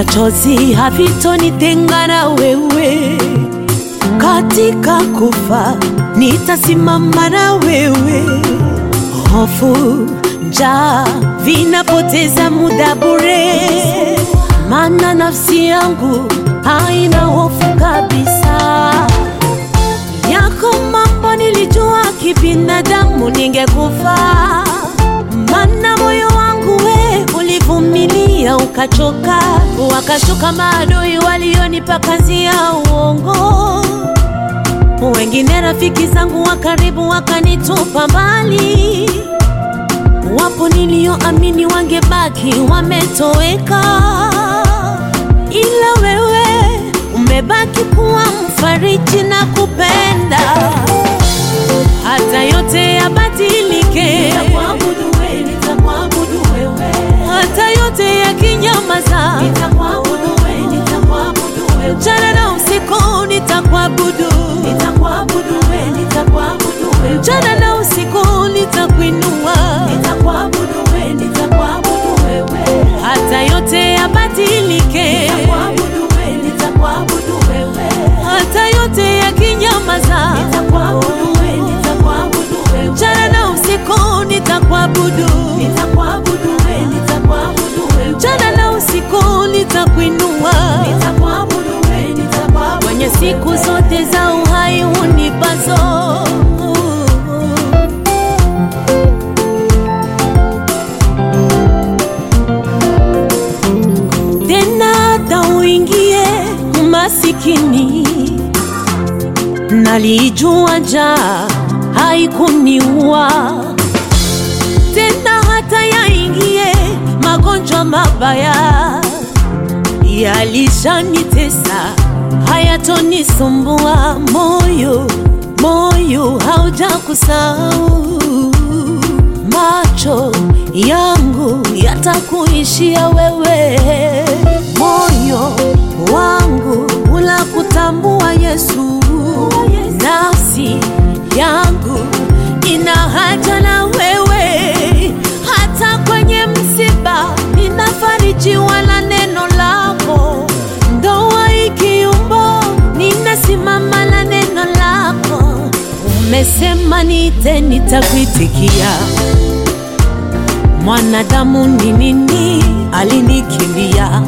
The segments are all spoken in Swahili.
machozi havitonitenga na wewe, katika kufa nitasimama na wewe. Hofu, njaa vinapoteza muda bure, maana nafsi yangu haina hofu kabisa. Yako mambo nilijua kibinadamu ningekufa, maana moyo wangu we ulivumilia ukachoka, wakashuka maadui walionipa kazi ya uongo, wengine rafiki zangu wa karibu wakanitupa mbali, wapo nilioamini wangebaki wametoweka, ila wewe umebaki kuwa mfariji na kupenda hata yote yabadilike, Nitakuabudu wewe, nitakuabudu wewe. hata yote yakinyamaza, Nitakuabudu wewe, nitakuabudu wewe. mchana na usiku nitakuabudu, Nitakuabudu wewe, nitakuabudu wewe. mchana na usiku nitakuinua, Nitakuabudu wewe, nitakuabudu wewe. hata yote yabadilike, Nitakuabudu wewe, nitakuabudu wewe. hata yote yakinyamaza, Nitakuabudu wewe, nitakuabudu wewe. mchana na usiku nitakuabudu, Nitakuabudu wewe, nitakuabudu wewe. mchana na usiku nitakuinua. Nitakuabudu wewe, nitakuabudu kwenye siku zote za uhai unipazo. Tena hata uingie masikini, nalijua njaa haikuniua tena, hata yaingie magonjwa mabaya yalishanitesa hayatonisumbua. Moyo moyo haujakusahau, macho yangu yatakuishia wewe, moyo wangu unakutambua Yesu, nafsi yangu ina haja na wewe, hata kwenye msiba ninafarijiwa na neno lako, ndoa ikiumbo ninasimama na neno lako. Umesema niite, nitakuitikia. Mwanadamu ni nini alinikimbia?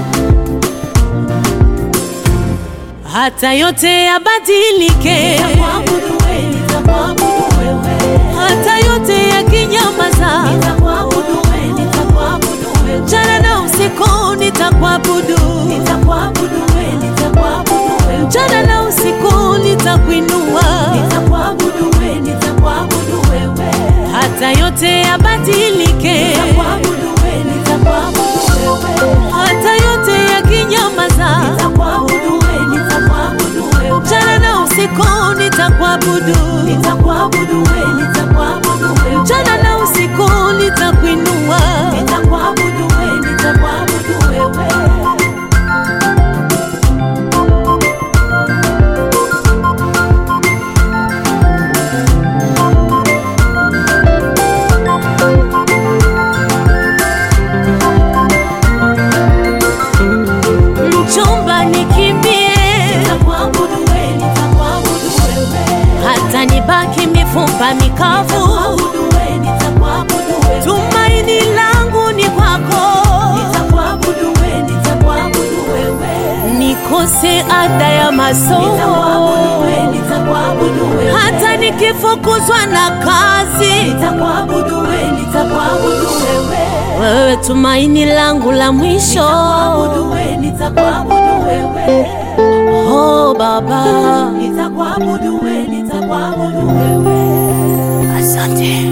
Hata yote yabadilike, Nitakuabudu wewe, nitakuabudu wewe. hata yote yakinyamaza, Nitakuabudu wewe, nitakuabudu wewe. mchana na usiku nitakuabudu, Nitakuabudu wewe, nitakuabudu wewe. mchana na usiku nitakuinua, Nitakuabudu wewe, nitakuabudu wewe. hata yote yabadilike, Nitakuabudu wewe, nitakuabudu wewe. hata yote yakinyamaza, Nitakuabudu wewe, nitakuabudu wewe. mchana na usiku nitakuabudu, Nitakuabudu wewe, nitakuabudu wewe. mchana na usiku nitakuinua. Nitakuabudu wewe, nitakuabudu wewe. Mchumba nikimbie, Nitakuabudu wewe, nitakuabudu wewe. hata nibaki mifupa mikavu, Nitakuabudu wewe, nitakuabudu wewe. tumaini langu ni kwako. Nitakuabudu wewe, nitakuabudu wewe. Nikose ada ya Nitakuabudu masomo, wewe, nitakuabudu wewe. hata nikifukuzwa na kazi, Nitakuabudu wewe, nitakuabudu wewe. wewe tumaini langu la mwisho. Nitakuabudu wewe, nitakuabudu wewe. Oh Baba, Nitakuabudu wewe, nitakuabudu wewe. asante.